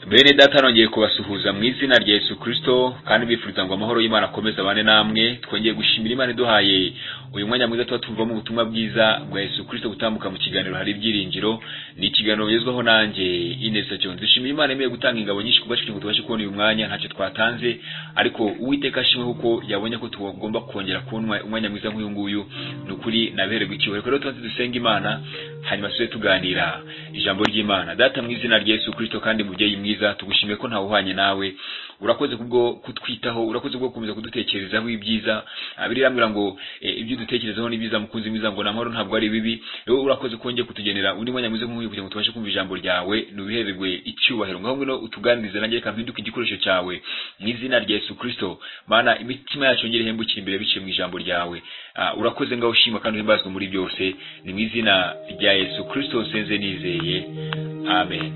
bene data nongeye kubasuhuza mu izina rya Yesu Kristo kandi bifuriza ngo amahoro y'Imana akomeze abane namwe twongeye gushimira Imana iduhaye uyu mwanya mwiza tuba tumvamo ubutumwa bwiza bwa Yesu Kristo gutambuka mu kiganiro hari ibyiringiro ni ikiganiro bagezwaho nanjye Ineza Jones ishimira Imana yemeye gutanga ingabo nyinshi kubwacu kugira ngo tubashe kubona uyu mwanya ntacyo twatanze ariko Uwiteka ashimwe kuko yabonye ko tugomba kongera kubona umwanya mwiza nk'uyu nguyu ni ukuri nabererwa icyubahiro rero tubanze dusenga Imana hanyuma tujye tuganira ijambo ry'Imana data mu izina rya Yesu Kristo kandi mubyeyi mwiza tugushimiye ko ntawuhanye nawe urakoze kubwo kutwitaho urakoze kubwo gukomeza kudutekerezaho ibyiza abiri rambwira ngo ibyo dutekerezaho ni byiza mukunzi mwiza ngo namahoro ntabwo ari bibi rero urakoze ko wongeye kutugenera undi mwanya mwiza nk'uyu kugira ngo tubashe kumva ijambo ryawe nubihererwe icyubahiro ngaho ngwino utuganirize nanjye reka mpinduke igikoresho cyawe mu izina rya Yesu Kristo mana imitima yacu yongere ihembukire imbere biciye mu ijambo ryawe urakoze ngaho ushima kandi uhimbazwe muri byose ni mu izina rya Yesu Kristo nsenze nizeye amen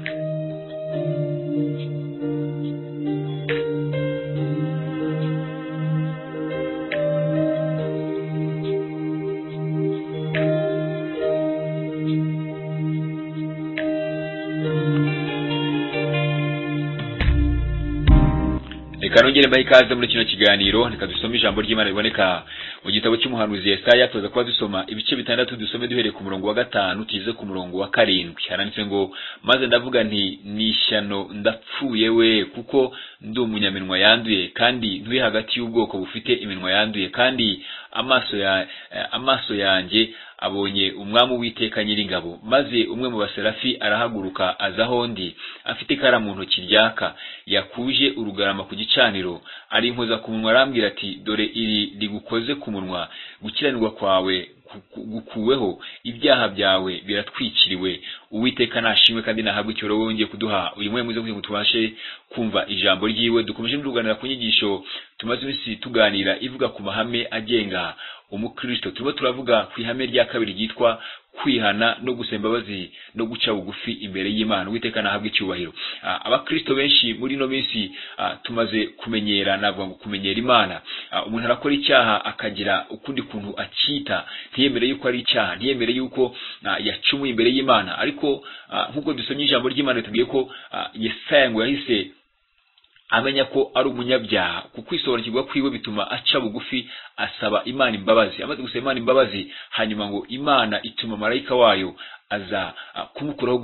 reka nongere mbahe ikaze muri kino kiganiro reka dusome ijambo ry'imana riboneka mu gitabo cy'umuhanuzi Yesaya tuza kuba dusoma ibice bitandatu dusome duhereye ku murongo wa gatanu tugeze ku murongo wa karindwi haranditse ngo maze ndavuga nti ni ishyano ndapfuye we kuko ndi umunyaminwa yanduye kandi nturi hagati y'ubwoko bufite iminwa yanduye kandi amaso ya amaso yanjye abonye umwami w'iteka nyiringabo maze umwe mu baserafi arahaguruka aza aho ndi afite ikara mu ntoki ryaka yakuje urugarama ku gicaniro ari inkoza ku munwa arambwira ati dore iri rigukoze ku munwa gukiranirwa kwawe gukuweho ibyaha byawe biratwikiriwe uwiteka nashimwe kandi nahabwa icyoro wowe wongeye kuduha uyu mwanya mwiza kugira ngo tubashe kumva ijambo ryiwe dukomeje tuganira ku nyigisho tumaze iminsi tuganira ivuga ku mahame agenga umukristo turimo turavuga ku ihame rya kabiri ryitwa kwihana no gusemba imbabazi no guca bugufi imbere y'Imana witeka nahabwa icyubahiro abakristo benshi muri no minsi tumaze kumenyera navuga ngo kumenyera Imana umuntu arakora icyaha akagira ukundi kuntu akita ntiyemere yuko ari icyaha ntiyemere yuko yacumuye imbere y'Imana ariko nk'uko dusomye ijambo ry'Imana tubwiye ko Yesaya ngo yahise amenya ko ari umunyabyaha kuko isobanukirwa kwiwe bituma aca bugufi asaba Imana imbabazi amaze gusaba Imana imbabazi hanyuma ngo Imana ituma marayika wayo aza kumukuraho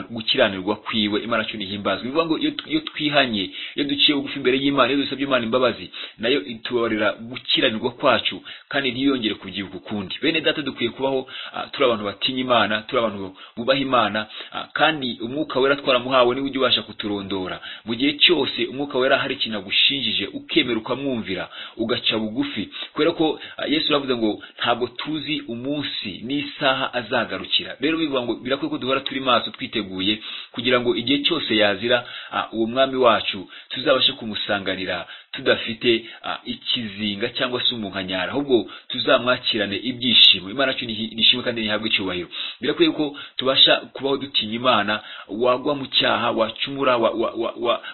gukiranirwa kwiwe Imana cyo nihimbazwa bivuga ngo iyo twihanye iyo duciye bugufi imbere y'Imana iyo dusabye Imana imbabazi nayo itubabarira gukiranirwa kwacu kandi ntiyongere kubyibuka ukundi bene data dukwiye kubaho turi abantu batinya Imana turi abantu bubaha Imana kandi umwuka wera twaramuhawe niwe ujya ubasha kuturondora mu gihe cyose umwuka wera hari ikintu agushingije ukemera ukamwumvira ugaca bugufi kubera ko Yesu yavuze ngo ntabwo tuzi umunsi n'isaha azagarukira rero bivuga ngo birakwiye ko duhora turi maso twiteguye kugira ngo igihe cyose yazira uwo mwami wacu tuzabashe kumusanganira tudafite ikizinga cyangwa se umunkanyara ahubwo tuzamwakirane ibyishimo imana cyo nishimwe kandi ntihabwe icyubahiro birakwiye ko tubasha kubaho dutinya imana wagwa mu cyaha wacumura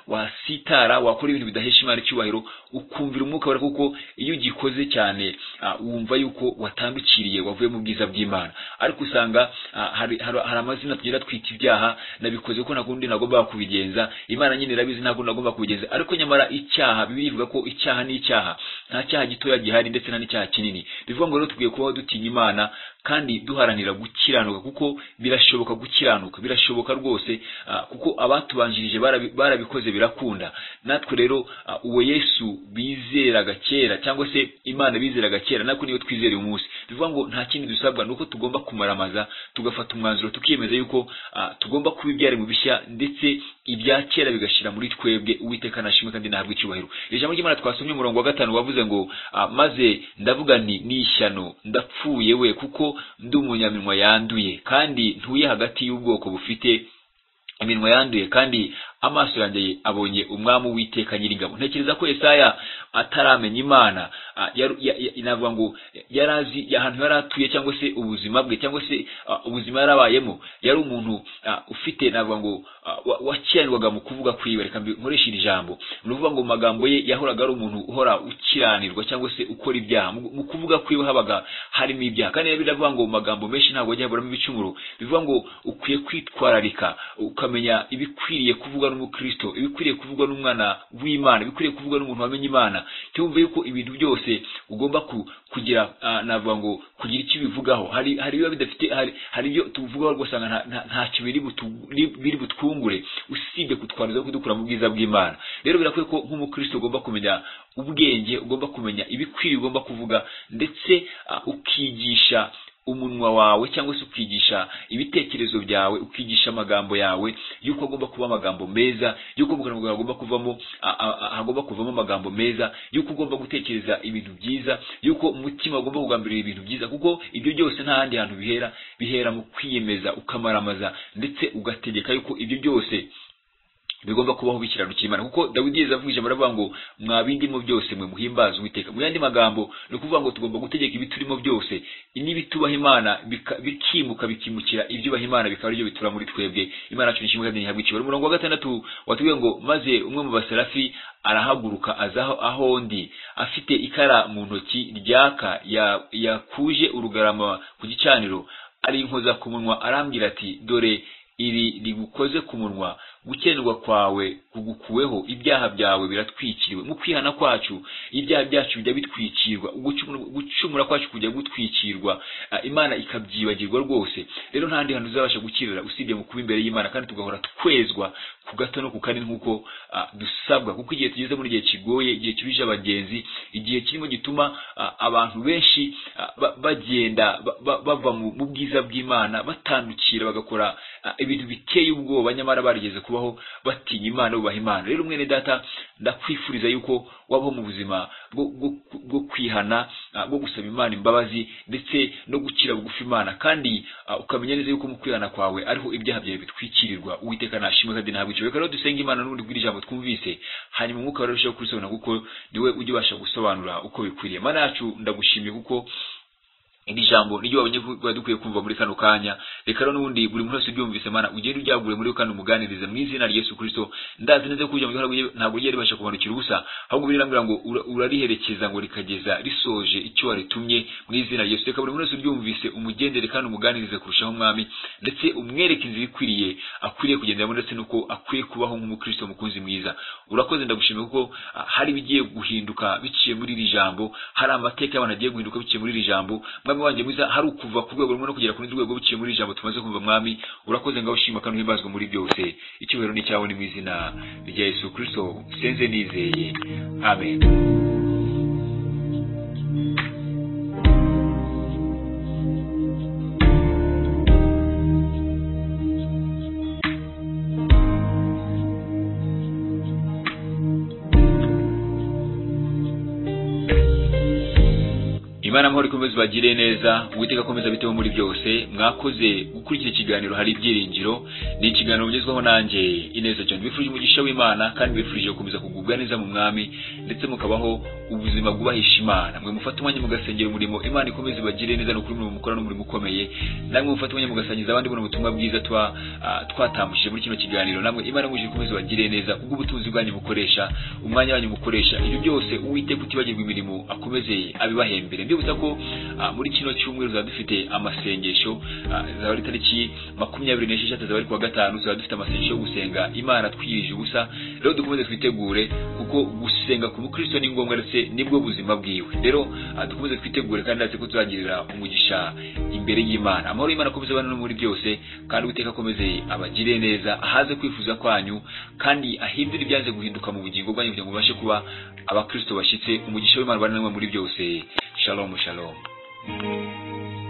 wasitara wakora ibintu bidahesha imana icyubahiro ukumvira umwuka wera kuko iyo ugikoze cyane wumva yuko watambikiriye wavuye mu bwiza bw'imana ariko usanga hari amazina tugenda twita ibyaha nabikoze ko ntakundi nagomba kubigenza imana nyine irabizi ntabwo nagomba kubigenza ariko nyamara icyaha bibi bivuga ko icyaha ni icyaha nta cyaha gitoya gihari ndetse nta n'icyaha kinini bivuga ngo rero tugwiye kubaho dutinya imana kandi duharanira gukiranuka kuko birashoboka gukiranuka birashoboka rwose kuko abatubanjirije barabikoze birakunda natwe rero uwo yesu bizeraga kera cyangwa se imana bizeraga kera natwe niyo twizera uyu munsi bivuga ngo nta kindi dusabwa ni uko tugomba kumaramaza tugafata umwanzuro tukiyemeza yuko tugomba kuba ibyaremwe bishya ndetse ibya kera bigashyira muri twebwe uwiteka nashimwe kandi nahabwa icyubahiro iri jambo ry'imana twasomye umurongo wa gatanu wavuze ngo maze ndavuga nti ni ishyano ndapfuye we kuko ndi umunyaminwa yanduye kandi ntuye hagati y'ubwoko bufite iminwa yanduye kandi amaso yanjye abonye umwami w'iteka nyiringabo ntekereza ko Yesaya ataramenya Imana navuga ngo yarazi ahantu yari atuye cyangwa se ubuzima bwe cyangwa se ubuzima yarabayemo yari umuntu ufite navuga ngo wakiranirwaga mu kuvuga kwiwe reka nkoresha iri jambo ni ukuvuga ngo mu magambo ye yahoraga ari umuntu uhora ukiranirwa cyangwa se ukora ibyaha mu kuvuga kwiwe habaga harimo ibyaha kandi rero biravuga ngo mu magambo menshi ntabwo yajya haburamo ibicumuro bivuga ngo ukwiye kwitwararika ukamenya ibikwiriye kuvugwa n'umukristo ibikwiriye kuvugwa n'umwana w'imana ibikwiriye kuvugwa n'umuntu wamenye imana cyumva yuko ibintu byose ugomba ku- kugira ah, navuga ngo kugira icyo bivugaho hari hari biba bidafite hari hari ibyo tuvugaho ugasanga nta- nta- ntacyo biri butu- biri butwungure usibye kutwanduza no kudukura mu bwiza bw'imana rero birakwiye ko nk'umukristo ugomba kumenya ubwenge ugomba kumenya ibikwiriye ugomba kuvuga ndetse ah, ukigisha umunwa wawe cyangwa se ukigisha ibitekerezo byawe ukigisha amagambo yawe yuko agomba kuba amagambo meza yuko mu kanwa kawe hagomba kuvamo a- a- a- hagomba kuvamo amagambo meza yuko ugomba gutekereza ibintu byiza yuko umutima ugomba kugambirira ibintu byiza kuko ibyo byose nta handi hantu bihera bihera mu kwiyemeza ukamaramaza ndetse ugategeka yuko ibyo byose bigomba kubaho bikiranukira Imana kuko Dawidi yeza avuga ijambo aravuga ngo mwabindimo byose mwe muhimbaze Uwiteka mu yandi magambo ni ukuvuga ngo tugomba gutegeka ibiturimo byose n'ibitubaha Imana bika- bikimuka bikimukira ibyubaha Imana bikaba aribyo bitura muri twebwe Imana yacu nishimwe kandi ntihabwa ikibero umurongo wa gatandatu watubwiye ngo maze umwe mu baserafi arahaguruka aza aho- aho ndi afite ikara mu ntoki ryaka ya- yakuje urugarama ku gicaniro arinkoza ku munwa arambwira ati dore iri rigukoze ku munwa gukenerwa kwawe kugukuweho ibyaha byawe biratwikiriwe mu kwihana kwacu ibyaha byacu bijya bitwikirwa ugucumura- gucumura kwacu kujya gutwikirwa Ah, imana ikabyibagirwa rwose rero nta handi hantu uzabasha gukirira usibye mu kuba imbere y'imana kandi tugahora twezwa ku gato no ku kanini nk'uko ah, dusabwa kuko igihe tugeze muri igihe kigoye igihe kibije abagenzi igihe kirimo gituma ah, abantu benshi ah, ba- bagenda ba- ba- bava mu mu bwiza bw'imana batandukira bagakora ah, ibintu biteye ubwoba nyamara barigeze kubaho batinya imana bubaha imana rero mwene data ndakwifuriza yuko wabaho mu buzima bwo- bwo- bwo kwihana ah, bwo gusaba imana imbabazi ndetse no gukira bugufi imana kandi ah, ukamenya neza yuko mu kwihana kwawe ariho ibyaha byawe bitwikirirwa uwiteka nashimwe kandi ntabwo icyo reka rero dusenga imana n'ubundi bw'iri jambo twumvise hanyuma umwuka wawe urushaho kurisobanura kuko niwe ujya ubasha gusobanura uko bikwiriye mana yacu ndagushimiye kuko iri jambo niryo wabonye ko twari dukwiye kumva muri kano kanya reka rero n'ubundi buri muntu wese ubyumvise mana ugende uryagure muri we kandi umuganirize mu izina rya yesu kirisito ndazi neza ko ijambo ryawe ntabwo rye- ntabwo ryari ribasha kumanukira ubusa ahubwo birambwira ngo ura- urariherekeza ngo rikageza risoje icyo waritumye mu izina rya yesu reka buri muntu wese uryumvise umugendere kandi umuganirize kurushaho umwami ndetse umwereke inzira ikwiriye akwiriye kugenderamo ndetse n'uko akwiye kubaho nk'umukristo mukunzi mwiza urakoze ndagushimiye kuko ah, hari ibigiye guhinduka biciye muri iri jambo hari amateka y'abantu agiye guhinduka biciye muri iri jambo mwami wanjye mwiza hari ukuva ku rwego rumwe no kugera ku rundi rwego biciye muri iri jambo tumaze kumva mwami urakoze ngaho ushima kandi uhimbazwa muri byose icyubahiro ni cyawe ni mu izina rya yesu kirisito senze nizeye amen imana amahoro ikomeze bagire neza uwiteka akomeza biteho muri byose mwakoze gukurikira ikiganiro hari ibyiringiro ni ikiganiro bigezweho nanjye ineza john bifurije umugisha w'imana kandi bifurije gukomeza kugubwa neza mu mwami ndetse mukabaho ubuzima bwubahisha imana mwe mufate umwanya mugasengera umurimo imana ikomeze ibagire neza ni ukuri umurimo mukora n'umurimo ukomeye namwe mufate umwanya mugasangiza abandi buno butumwa bwiza twa ah, twatambukije muri kino kiganiro namwe imana muje ikomeze ibagire neza ubwo ubutunzi bwanyu bukoresha umwanya wanyu mukoresha ibyo byose uwiteka utibagirwa imirimo akomeze abibahembere mbibutsa ko ah, muri kino cyumweru tuzaba dufite amasengesho ah, zaba ari tariki makumyabiri n'esheshatu zaba ari kuwa gatanu tuzaba dufite amasengesho yo gusenga imana twiyirije ubusa rero dukomeze twitegure kuko gusenga ku mukristo ni ngombwa ndetse nibwo buzima bwiwe rero ah, dukomeze twitegure kandi ndetse ko tuzagirira umugisha imbere y'imana amahoro y'imana akomeze abana no muri byose kandi uwiteka akomeze abagire neza ahaze kwifuza kwanyu kandi ahindure ibyanze guhinduka mu bugingo bwanyu kugira ngo mubashe kuba abakristo bashyitse umugisha w'imana ubane namwe muri byose shalom shalom